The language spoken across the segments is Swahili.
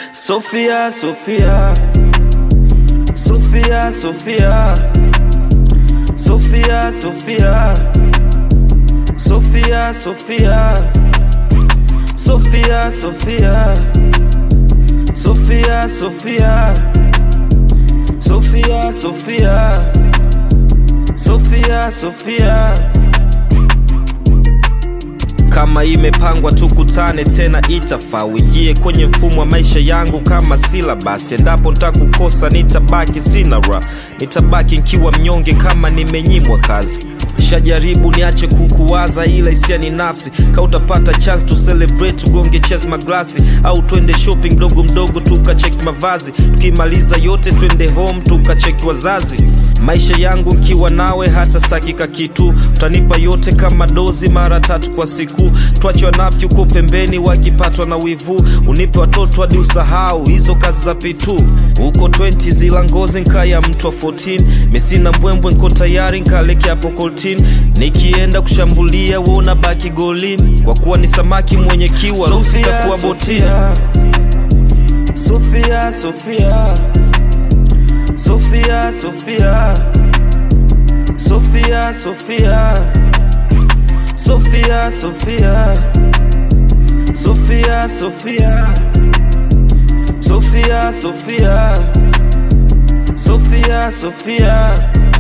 Sofia, Sofia, Sofia, Sofia, Sofia, Sofia, Sofia, Sofia, Sofia, Sofia, Sofia, Sofia, Sofia, Sofia, Sofia, Sofia. Kama imepangwa tukutane tena, itafaa uingie kwenye mfumo wa maisha yangu kama silabasi. Endapo ntakukosa, nitabaki sina ra, nitabaki nkiwa mnyonge kama nimenyimwa kazi. Shajaribu niache kukuwaza, ila hisia ni nafsi. Ka utapata chance to celebrate, tugonge chess maglasi, au twende shopping mdogo mdogo tukacheki mavazi. Tukimaliza yote twende home tukacheki wazazi. Maisha yangu nkiwa nawe hata stakika kitu, utanipa yote kama dozi mara tatu kwa siku. Twache wanafiki uko pembeni wakipatwa na wivu, unipe watoto hadi usahau hizo kazi za pitu. Uko 20 zila ngozi nkaya mtu wa 14, misina mbwembwe nko tayari nkaleke hapo koltin. Nikienda kushambulia we unabaki golini, kwa kuwa ni samaki mwenye kiwa ruhusa itakuwa botini. Sofia, Sofia, Sofia, Sofia, Sofia, Sofia, Sofia, Sofia, Sofia, Sofia, Sofia, Sofia, Sofia, Sofia.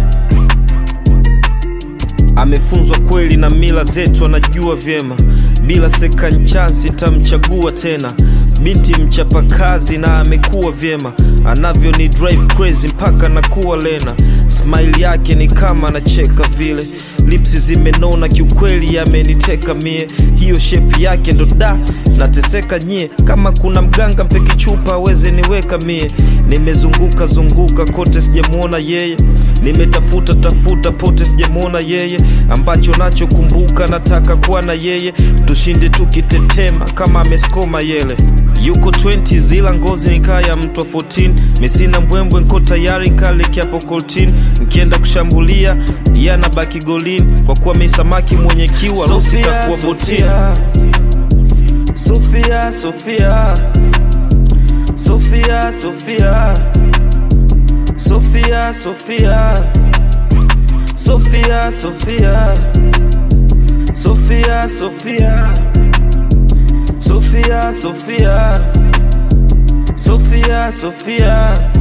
Amefunzwa kweli na mila zetu, anajua vyema. Bila second chance nitamchagua tena. Binti mchapakazi na amekuwa vyema, anavyo ni drive crazy mpaka nakuwa lena. Smile yake ni kama anacheka vile, lipsi zimenona kiukweli, yameniteka mie. Hiyo shape yake ndo da nateseka nyie. Kama kuna mganga mpeki chupa aweze niweka mie. Nimezunguka zunguka kote sijamwona yeye, nimetafuta tafuta pote sijamwona yeye. Ambacho nachokumbuka nataka kuwa na yeye, tushinde tukitetema kama ameskoma yele yuko 20 zila ngozi nikaya mtu wa 14 misina mbwembwe nko tayari nkaleke hapo koltin nkienda kushambulia yana baki golini kwa kuwa mi samaki mwenye kiwa rusi takuwa botini Sofia, Sofia, Sofia, Sofia, Sofia, Sofia, Sofia, Sofia, Sofia, Sofia. Sofia, Sofia, Sofia, Sofia.